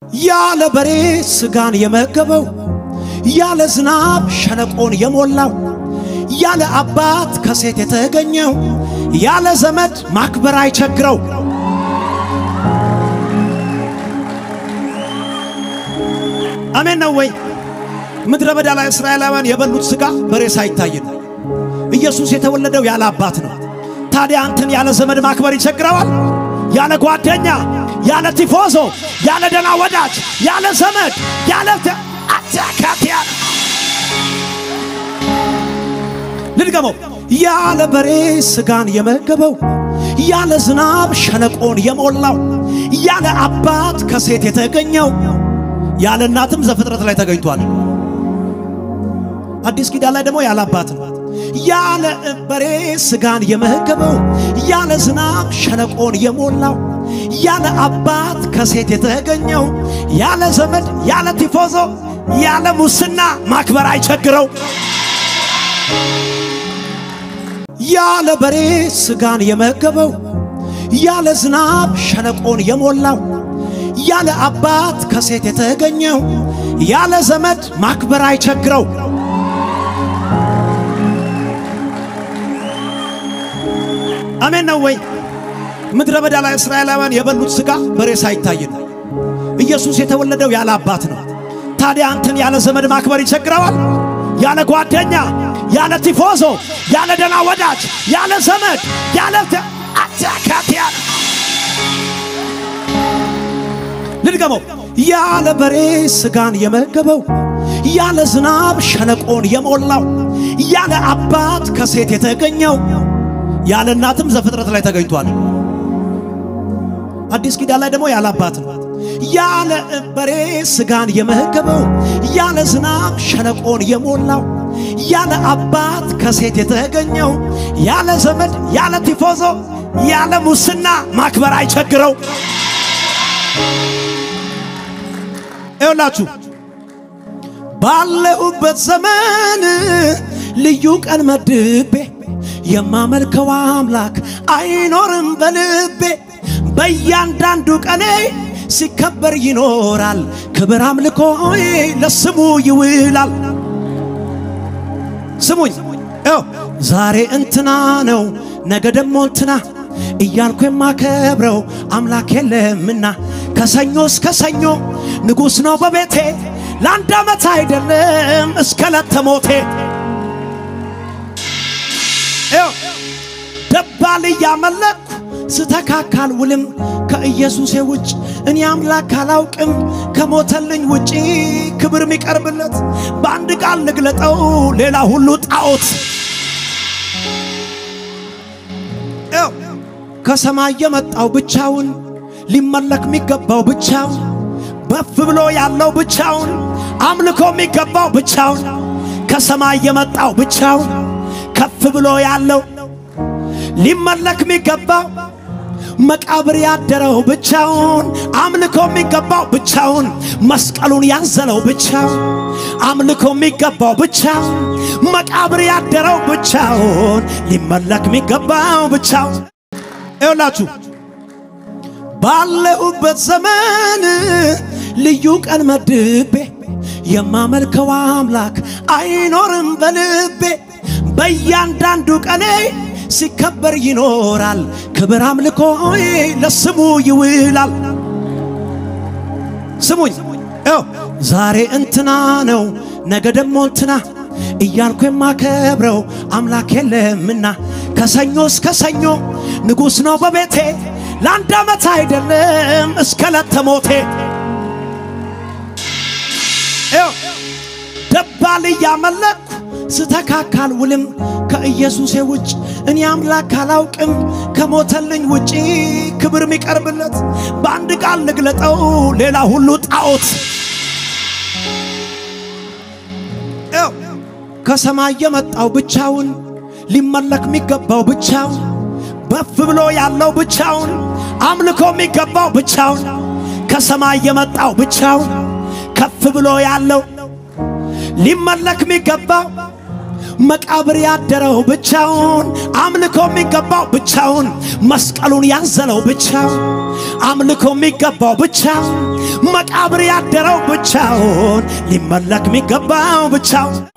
ያለ በሬ ስጋን የመገበው ያለ ዝናብ ሸለቆን የሞላው ያለ አባት ከሴት የተገኘው ያለ ዘመድ ማክበር አይቸግረው። አሜን ነው ወይ? ምድረ በዳ ላይ እስራኤላውያን የበሉት ስጋ በሬሳ አይታይም። ኢየሱስ የተወለደው ያለ አባት ነው። ታዲያ አንተን ያለ ዘመድ ማክበር ይቸግረዋል? ያለ ጓደኛ፣ ያለ ቲፎዞ፣ ያለ ደና ወዳጅ፣ ያለ ዘመድ፣ ያለ አታካቲያ ልድገመው። ያለ በሬ ስጋን የመገበው ያለ ዝናብ ሸለቆን የሞላው ያለ አባት ከሴት የተገኘው ያለ እናትም ዘፍጥረት ላይ ተገኝቷል። አዲስ ኪዳን ላይ ደግሞ ያለ አባት ነው። ያለ በሬ ስጋን የመገበው ያለ ዝናብ ሸለቆን የሞላው ያለ አባት ከሴት የተገኘው ያለ ዘመድ ያለ ቲፎዞ ያለ ሙስና ማክበር አይቸግረው። ያለ በሬ ስጋን የመገበው ያለ ዝናብ ሸለቆን የሞላው ያለ አባት ከሴት የተገኘው ያለ ዘመድ ማክበር አይቸግረው። አሜን ነው ወይ? ምድረ በዳ ላይ እስራኤላውያን የበሉት ስጋ በሬሳ አይታይም። ኢየሱስ የተወለደው ያለ አባት ነው። ታዲያ አንተን ያለ ዘመድ ማክበር ይቸግረዋል? ያለ ጓደኛ፣ ያለ ቲፎዞ፣ ያለ ደና ወዳጅ፣ ያለ ዘመድ፣ ያለ አታካቲያ ልድገመው። ያለ በሬ ስጋን የመገበው ያለ ዝናብ ሸለቆን የሞላው ያለ አባት ከሴት የተገኘው ያለ እናትም ዘፍጥረት ላይ ተገኝቷል። አዲስ ኪዳን ላይ ደግሞ ያለ አባት ነው። ያለ በሬ ስጋን የመገበው ያለ ዝናብ ሸለቆን የሞላው ያለ አባት ከሴት የተገኘው ያለ ዘመድ ያለ ቲፎዞ ያለ ሙስና ማክበር አይቸግረው። ይኸውላችሁ ባለሁበት ዘመን ልዩ ቀን መድቤ የማመልከው አምላክ አይኖርም በልቤ በእያንዳንዱ ቀኔ ሲከበር ይኖራል። ክብር አምልኮዬ ለስሙ ይውላል። ስሙኝ ው ዛሬ እንትና ነው ነገ ደግሞ እንትና እያልኩ የማከብረው አምላክ የለምና ከሰኞ እስከ ሰኞ ንጉሥ ነው በቤቴ ለአንድ ዓመት አይደለም እስከ ለተሞቴ ደባል እያመለኩ ስተካካል ውልም ከኢየሱሴ ውጭ እኔ አምላክ አላውቅም። ከሞተልኝ ውጪ ክብር የሚቀርብለት በአንድ ቃል ልግለጠው ሌላ ሁሉ ጣዖት። ከሰማይ የመጣው ብቻውን ሊመለክ የሚገባው ብቻውን በፍ ብሎ ያለው ብቻውን አምልኮ የሚገባው ብቻውን ከሰማይ የመጣው ብቻውን ከፍ ብሎ ያለው ሊመለክ የሚገባው መቃብር ያደረው ብቻውን አምልኮ የሚገባው ብቻውን መስቀሉን ያዘለው ብቻውን አምልኮ የሚገባው ብቻውን መቃብር ያደረው ብቻውን ሊመለክ የሚገባው ብቻውን ይውላችሁ ባለሁበት ዘመን ልዩ ቀን መድቤ የማመልከው አምላክ አይኖርም በልቤ በእያንዳንዱ ቀኔ ሲከበር ይኖራል። ክብር አምልኮዬ ለስሙ ይውላል። ስሙኝ ው ዛሬ እንትና ነው ነገ ደግሞ እንትና እያልኩ የማከብረው አምላክ የለምና ከሰኞ እስከ ሰኞ ንጉሥ ነው በቤቴ ለአንድ ዓመት አይደለም እስከ ለተሞቴ ደባል እያመለኩ ስተካካል ውልም ከኢየሱሴ ውጭ እኔ አምላክ አላውቅም። ከሞተልኝ ውጪ ክብር የሚቀርብለት በአንድ ቃል ልግለጠው ሌላ ሁሉ ጣዖት። ከሰማይ የመጣው ብቻውን ሊመለክ የሚገባው ብቻውን በፍ ብሎ ያለው ብቻውን አምልኮ የሚገባው ብቻውን ከሰማይ የመጣው ብቻውን ከፍ ብሎ ያለው ሊመለክ የሚገባው መቃብር ያደረው ብቻውን አምልኮ የሚገባው ብቻውን መስቀሉን ያዘለው ብቻውን አምልኮ የሚገባው ብቻውን መቃብር ያደረው ብቻውን ሊመለክ የሚገባው ብቻውን